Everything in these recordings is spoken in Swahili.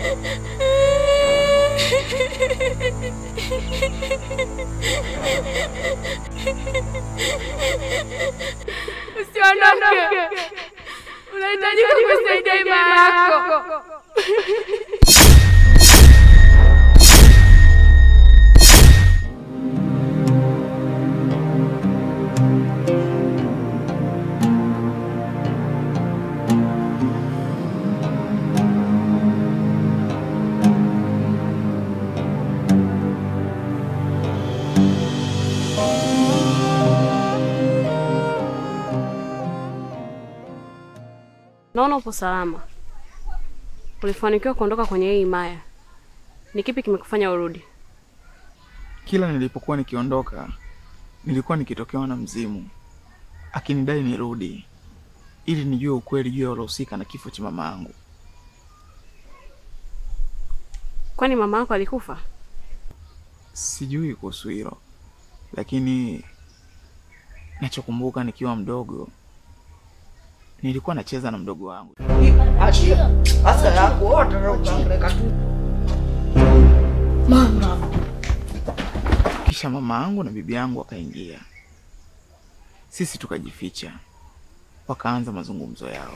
Usiondoke, unahitajika kusaidia imani yako. Naona upo salama. Ulifanikiwa kuondoka kwenye hii himaya. Ni kipi kimekufanya urudi? Kila nilipokuwa nikiondoka, nilikuwa nikitokewa na mzimu akinidai nirudi ili nijue ukweli juu ya waliohusika na kifo cha mama yangu. Kwani mama yako alikufa? Sijui kuhusu hilo, lakini nachokumbuka nikiwa mdogo, nilikuwa nacheza na mdogo wangu. Asa yako wote ukaangaika tu. Mama, Kisha mama yangu na bibi yangu wakaingia, sisi tukajificha, wakaanza mazungumzo yao.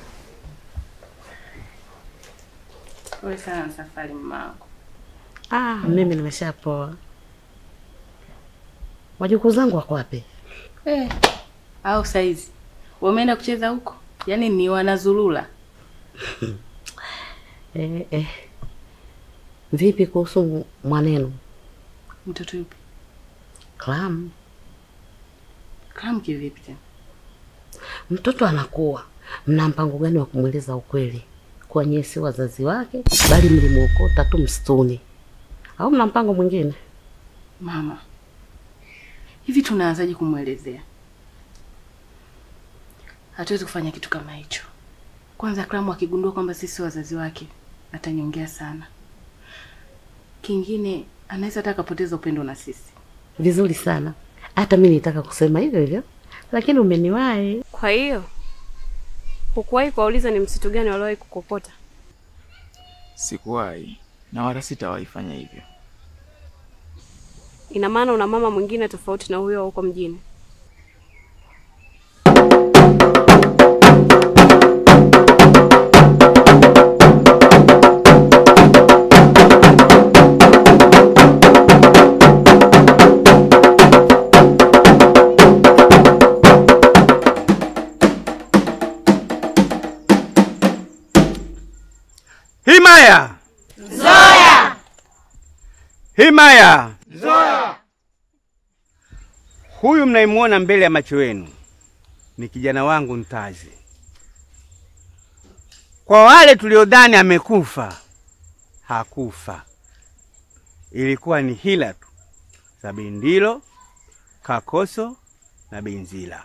Pole sana na safari mama yako. Ah, mimi nimeshapoa. Wajukuu zangu wako wapi? Eh. Au saizi wameenda kucheza huko? Yaani ni wanazulula. Eh, eh. Vipi kuhusu mwanenu Mtoto yupi? Clam? Kama kivipi tena? Mtoto anakuwa, mna mpango gani wa kumweleza ukweli kuwa nyie si wazazi wake, bali mlimuokota tu msituni, au mna mpango mwingine? Mama, hivi tunaanzaje kumwelezea? Hatuwezi kufanya kitu kama hicho. Kwanza Kramu akigundua kwamba sisi wazazi wake atanyongea sana. Kingine anaweza hata akapoteza upendo na sisi. Vizuri sana, hata mi nitaka kusema hivyo hivyo, lakini umeniwahi. Kwa hiyo hukuwahi kuwauliza ni msitu gani waliowahi kukokota? Sikuwahi na wala sitawahi fanya hivyo. Ina maana una mama mwingine tofauti na huyo wa huko mjini. Himaya! Zoya! Himaya! Zoya! Huyu mnayemwona mbele ya macho yenu ni kijana wangu Ntazi. Kwa wale tuliodhani amekufa, hakufa. Ilikuwa ni hila tu za Bindilo, Kakoso na Binzila.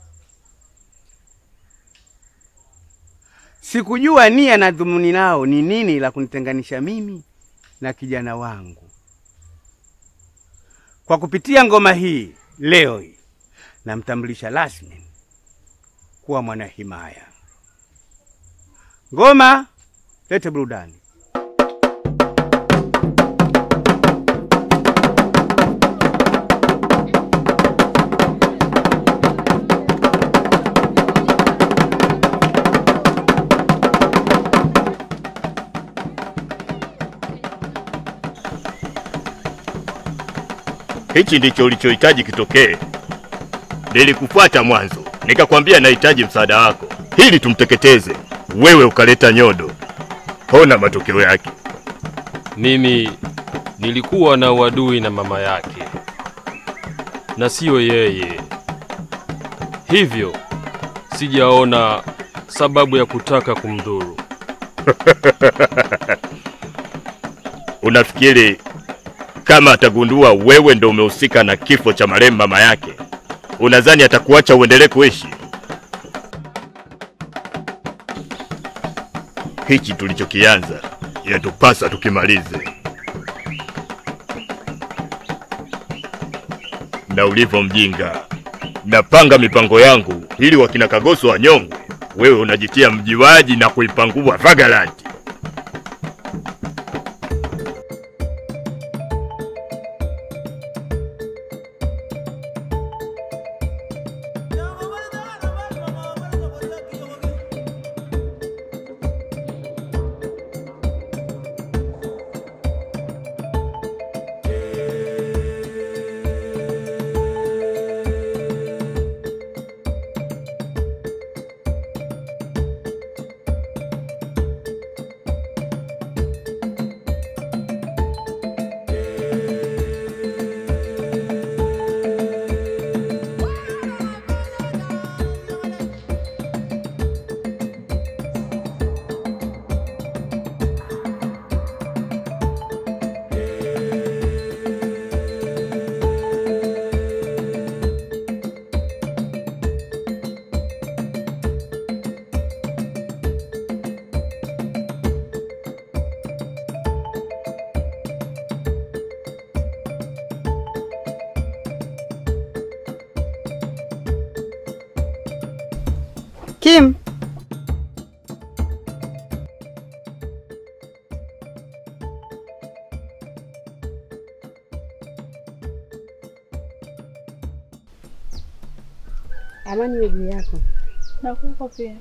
Sikujua nia na dhumuni lao ni nini la kunitenganisha mimi na kijana wangu. Kwa kupitia ngoma hii leo hii namtambulisha rasmi kuwa mwana himaya. Ngoma lete burudani. Hichi ndicho ulichohitaji kitokee. Nilikufuata mwanzo, nikakwambia nahitaji msaada wako ili tumteketeze. Wewe ukaleta nyodo. Ona matokeo yake. Mimi nilikuwa na uadui na mama yake na siyo yeye, hivyo sijaona sababu ya kutaka kumdhuru. Unafikiri kama atagundua wewe ndo umehusika na kifo cha marehemu mama yake, unadhani atakuacha uendelee kuishi? Hichi tulichokianza yatupasa tukimalize. Na ulivyo mjinga, napanga mipango yangu ili wakina Kagoso wanyongwe, wewe unajitia mjiwaji na kuipangua Vagalanti. Kim, amani iwe juu yako. Na kwako pia.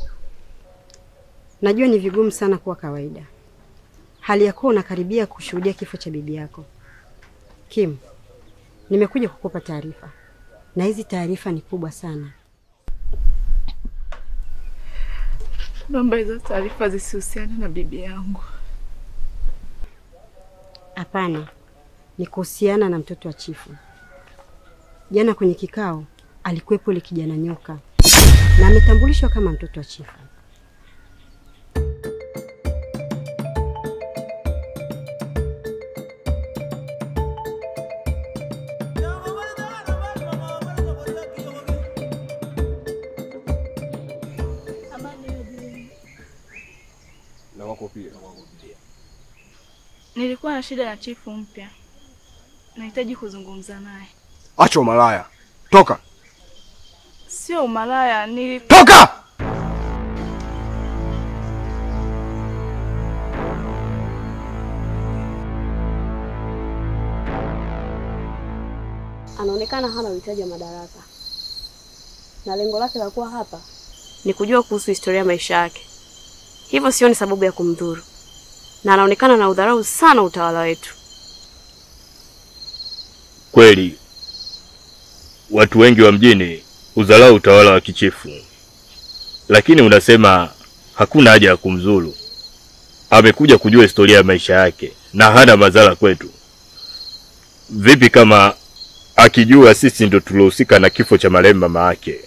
Najua ni vigumu sana kuwa kawaida, hali ya kuwa unakaribia kushuhudia kifo cha bibi yako. Kim, nimekuja kukupa taarifa, na hizi taarifa ni kubwa sana. Naomba hizo taarifa zisihusiane na bibi yangu. Hapana, ni kuhusiana na mtoto wa chifu. Jana kwenye kikao alikuwepo yule kijana nyoka na ametambulishwa kama mtoto wa chifu. Na wako pia. Nilikuwa na shida na chifu mpya, nahitaji kuzungumza naye. Acha umalaya, toka Sio umalaya, nili toka! Anaonekana hana uhitaji wa madaraka, na lengo lake la kuwa hapa ni kujua kuhusu historia ya maisha yake. Hivyo sioni sababu ya kumdhuru, na anaonekana na udharau sana utawala wetu. Kweli watu wengi wa mjini udharau utawala wa kichifu, lakini unasema hakuna haja ya kumzuru. Amekuja kujua historia ya maisha yake na hana madhara kwetu. Vipi kama akijua sisi ndo tulohusika na kifo cha marehemu mama yake?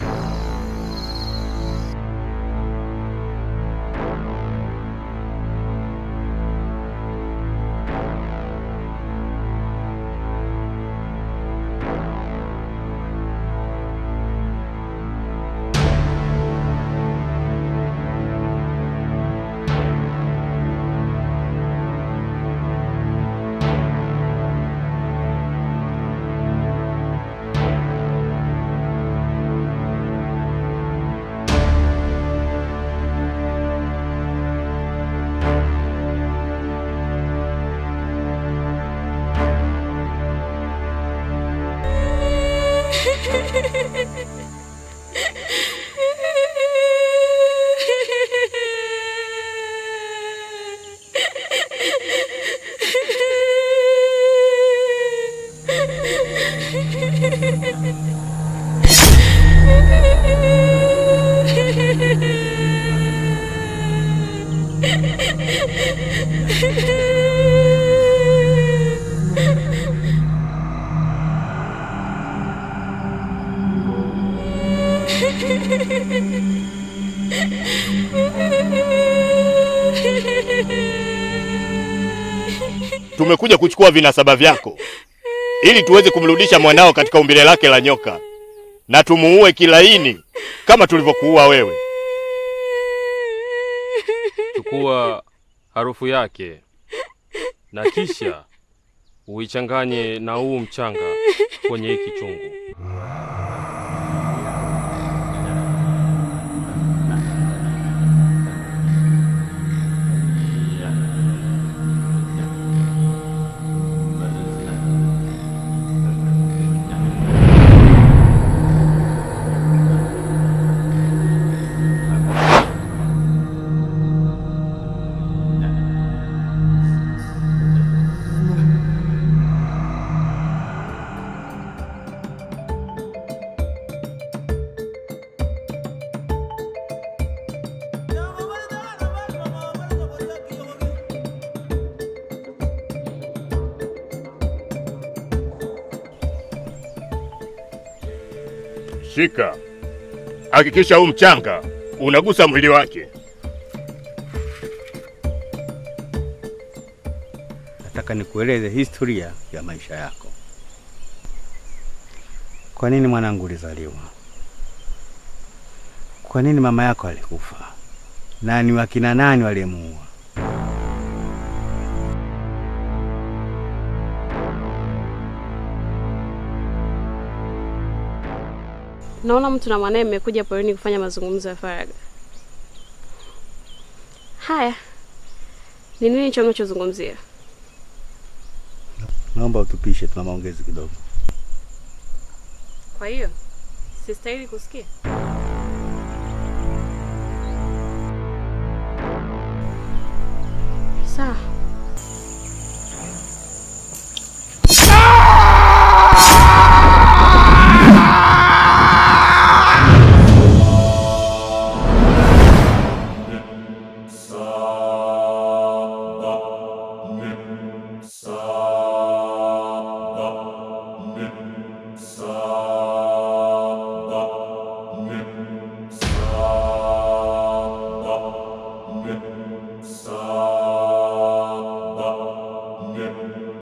Tumekuja kuchukua vinasaba vyako ili tuweze kumrudisha mwanao katika umbile lake la nyoka na tumuue kilaini kama tulivyokuua wewe. Chukua harufu yake na kisha uichanganye na huu mchanga kwenye hiki chungu. Shika, hakikisha huu mchanga unagusa mwili wake. Nataka nikueleze historia ya maisha yako. Kwa nini mwanangu ulizaliwa? Kwa nini mama yako alikufa? Na ni wakina nani waliyemuua? Naona mtu na mwanaye mmekuja porini kufanya mazungumzo ya faragha. Haya, ni nini hicho mnachozungumzia? Naomba utupishe, tuna maongezi kidogo. Kwa hiyo sistahili kusikia?